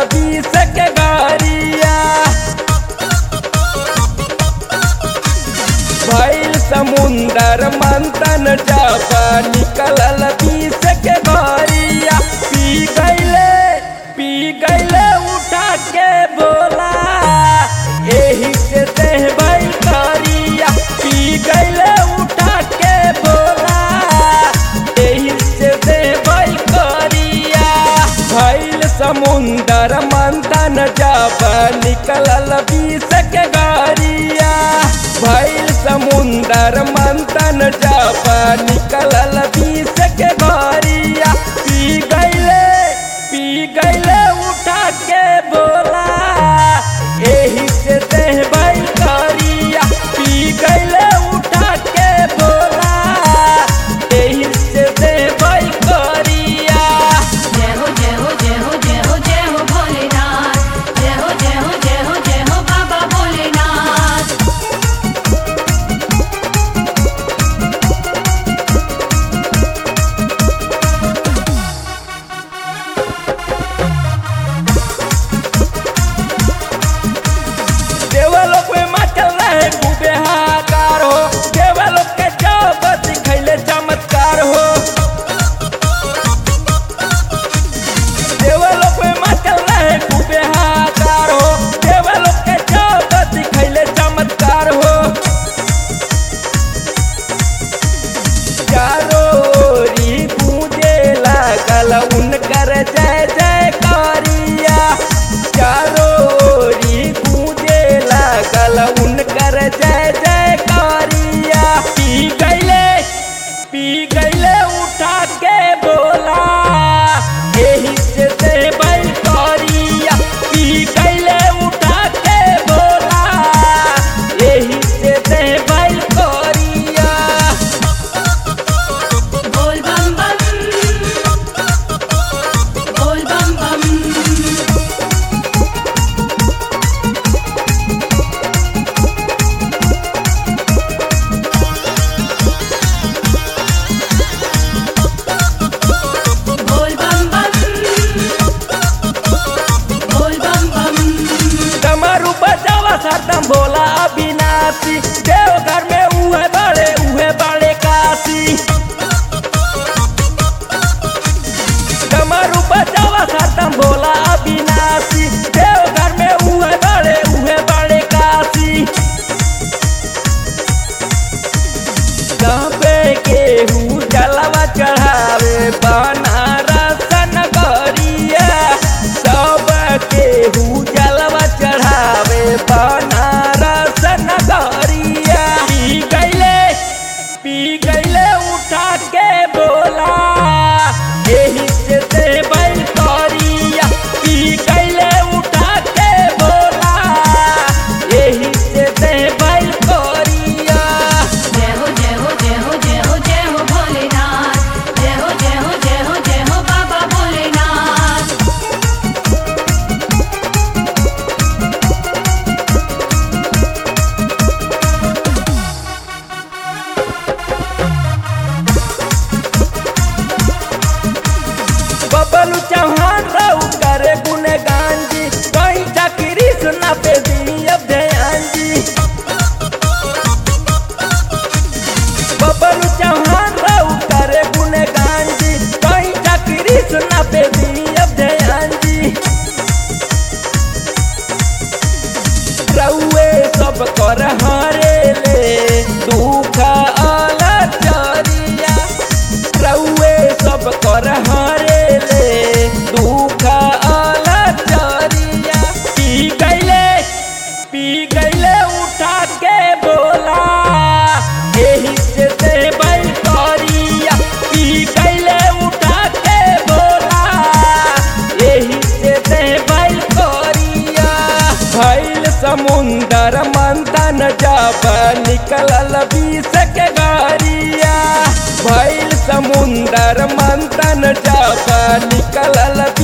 बीस के गाड़िया भइल समुंदर मंथन जब निकलल बीस के गाड़िया पी गईले पी गईले उठा के बोला एही से देह भाई करिया पी गईले उठा के बोला एही से देह भाई करिया भइल समुंदर मंथन जब निकलल बीस के गाड़िया भइल समुंदर मंथन जब निकलल बीस के गाड़िया पी गईले पी गईले उठा के बोला एही से देह भाई करिया पी गईले उठा के बोला एही से देह भाई करिया जय हो जय हो जय हो जय हो जय हो भोलेनाथ जय हो जय हो जय हो जय हो बाबा भोलेनाथ देवलोक में मचल रहे खूबे हाहाकार हो देवलोक के जब दिखैले चमत्कार हो देवलोक में मचल रहे खूबे हाहाकार हो देवलोक के जब दिखैले चमत्कार हो चारो ओरी गूंजे लागल उनकर जय जय कारिया चारो ओरी गूंजे लागल उनकर जय जय कारिया पी गईले पी गईले उठा के बोला एही से दे बैल कारिया पी गईले उठा के बोला एही से दे बैल कारिया बोल बम बम बोल बम बम बोल बम बम बोल बम बम डमरू बजावा सरदम भोला अविनाशी देवघर में उहे बड़े उहे बड़े काशी डमरू बजावा सरदम भोला अविनाशी देवघर में उहे बड़े उहे बड़े काशी पे केहू जलवा चढ़ावे बनारस नगरिया सब केहू जलवा चढ़ावे बनारस नगरिया पी गईले पी गईले उठा के बोला एही से दे बैल करिया पी गईले उठा के बोला एही से दे बैल करिया जय हो जय हो जय हो जय हो जय हो भोलेनाथ जय हो जय हो जय हो जय हो बाबा भोलेनाथ बबलू चौहान रहू करे गुनगान जी कहीं चक्री सुना पे दी अब ध्यान जी बबलू चौहान रहू करे गुनगान जी कहीं चक्री सुना पे दी अब ध्यान जी रउए सब कर हरे ले दुख अलचरिया रउए सब कर हरे ले दुख अलचरिया पी गईले पी गईले उठा के बोला एही से दे बैल करिया पी गईले उठा के बोला एही से दे बैल करिया भइल समुंदर मंथन जब निकलल बीस के गाड़िया भइल समुंदर मंथन जब निकलल